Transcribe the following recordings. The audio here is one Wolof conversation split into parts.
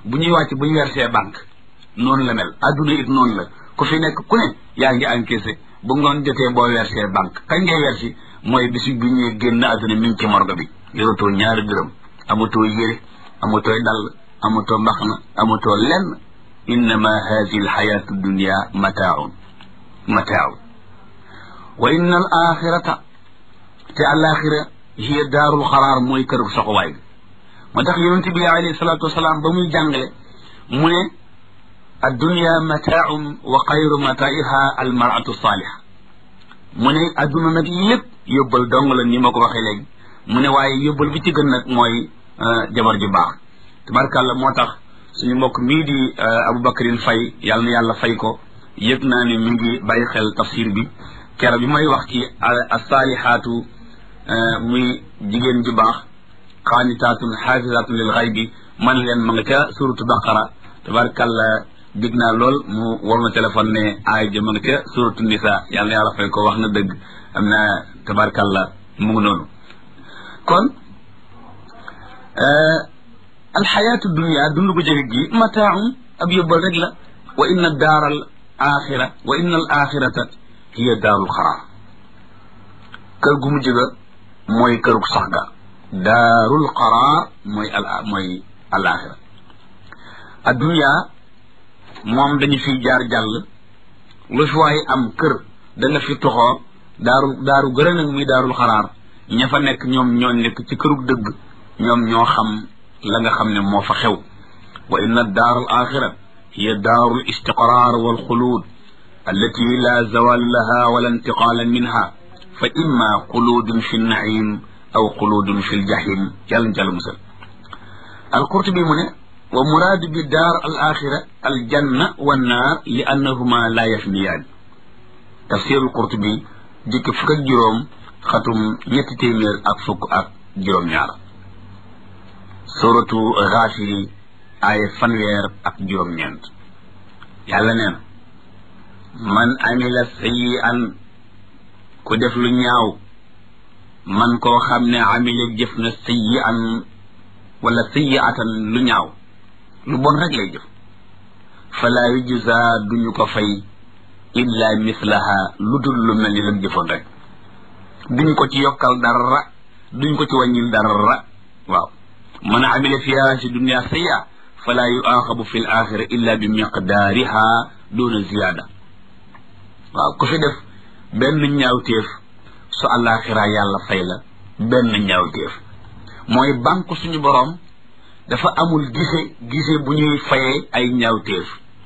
bu ñuy wàcc bu ñu versé banque noonu la mel adduna it noonu la ku fi nekk ku ne yaa ngi encaissé bu ngoon jotee boo versé banque kañ ngay versi mooy bisu bi ñuy génn adduna mi ngi ci morgue bi yoratoo ñaari dërëm amatoo yére amatoo dàll amatoo mbaxna amatoo lenn innama hadihi alxayatu dunia mataaun mataaun wa inna al axirata te alaxira hiya daarul xaraar mooy këru soxowaay bi moo tax yonent bi alayhi salaatu wasalaam ba muy jàngale mu ne addunia mataaun wa xayru mataiha almaratu saaliha mu ne adduna nag lépp yóbbal dong la ni ma ko waxee léegi mu ne waaye yóbbal bi ci gën nag mooy jabar ju baax tabarkàlla moo tax suñu mbokk mii di Aboubacrine Faye yàlla na yàlla fay ko yëg naa ne mi ngi bàyyi xel tafsir bi kero bi may wax ci asaalihaatu muy jigéen ju baax xaanitaatun xaafisaatun lil xay bi man leen ma nga ca suratu baqara tabarkàlla dig naa lool mu war ma téléphone ne aay ja ma nga ca suratu nisa yàlla na yàlla fay ko wax na dëgg am na tabarkàlla mu ngi noonu kon alxayaatu dunia dund gu jege gi mataaun ab yóbbal rek la wa inna daar al axira wa inna al axirata hiya daarul xaraar kër gu mujj ga mooy kërug sax ga daarul xaraar mooy al mooy al axira addunia moom dañu fi jaar jàll lu fi waaye am kër da nga fi toxoo daaru daaru gërë nag muy daarul xaraar ña fa nekk ñoom ñoo nekk ci kërug dëgg ñoom ñoo xam la nga xam ne moo fa xew wa inna daar al axira hiya daaru l istiqraar wal xuluud allati la zawal laha wala intiqaala minha fa imma xuluudun fi nnaim aw xuluudun fi ljahim yàlla jàll musal alqurtubi mu ne wa muraadu bi daar al axira aljanna wannaar li annahuma la yafniyaan tafsir alqurtubi jikki fukk ak juróom xatum ñetti téeméer ak fukk ak juróom-ñaar suratu Gaafiri ay fanweer ak juróom-ñeent yàlla nee na man amila sayyi'an ku def lu ñaaw man koo xam ne amila jëf na sayyi'an wala sayyi'atan lu ñaaw lu bon rek lay jëf fala yujza duñu ko fay illa mislaha lu dul lu mel ni lam jëfoon rek duñ ko ci yokkal dara duñ ko ci wàññil dara waaw man amila fiha si dunia sayya fala yuaxabu fi l axira illa bi miqdaariha duna ziyaada waaw ku fi def benn ñaawteef su àllaaxira yàlla fay la benn ñaawteef mooy banque suñu boroom dafa amul gise gise bu ñuy fayee ay ñaawteef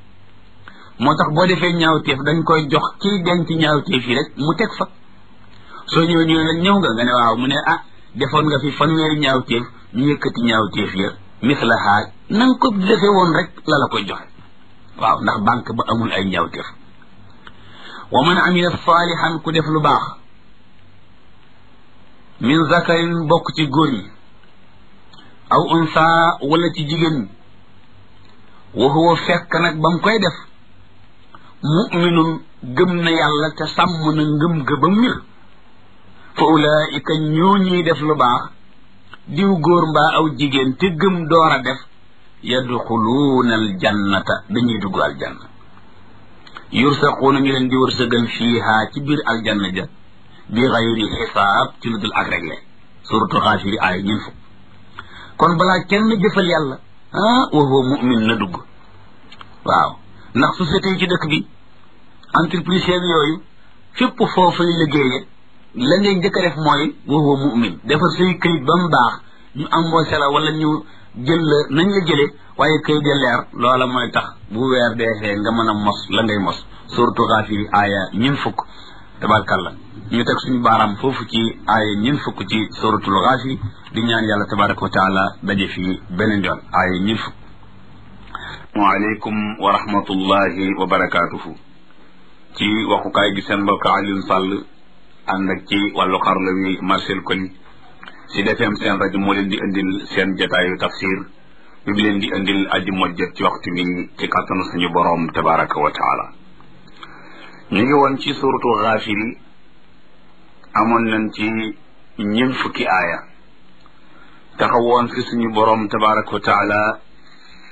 moo tax boo defee ñaawteef dañ koy jox kiy denc ñaawteef yi rek mu teg fa soo ñëwee ñu ne la ñëw nga nga ne waaw mu ne ah defoon nga fi fanweeri ñaawteef ñu yëkkati ñaawteef ya mislaha na nga ko defee woon rek la la koy joxe waaw ndax banque ba amul ay ñaawteef wa man amila saalihan ku def lu baax min zakarin bokk ci góor ñi aw unsa wala ci jigéen ñi wa huwa fekk nag ba mu koy def muminun gëm na yàlla te sàmm na ngëm ga ba mir fa ulaika ñoo ñuy def lu baax diw góor mbaa aw jigéen te gëm door a def yadxuluuna aljannata dañuy dugg aljanna yursaquuna ñu leen di wërsëgal fiiha ci biir aljanna ja bi xayri xisaab ci lu dul ak réglé suratu xaafiri aaya ñun fukk kon balaa kenn jëfal yàlla ah wa huwa mumin na dugg waaw ndax société yi ci dëkk bi entreprise yooyu fépp foofay liggéeye la ngay njëkk a def mooy wa huwa mumin defar say këyit ba mu baax ñu embauché la wala ñu jël la nañ la jëlee waaye këyit ya leer loola mooy tax bu weer deexee nga mën a mos la ngay mos surtout xaafiri aaya ñun fukk tabarkalla ñu teg suñu baaraam foofu ci aaya ñun fukk ci suratul xaafiri di ñaan yàlla tabaraka wa taala daje fii beneen yoon aaya ñun fukk waaleykum wa rahmatullahi wa barakaatuhu ci waxukaay gi seen mbokk Alioune Sall ànd ak ci wàllu xarla wi Marcel Koli si defeem seen rajo moo leen di indil seen jotaayu tafsir bi bi leen di indil aji mojjat ci waxtu bi ci kàttanu suñu boroom tabaraka wa taala ñu ngi woon ci suratu xaafiri amoon nañ ci ñeent fukki aaya taxawoon fi suñu boroom tabaraka wa taala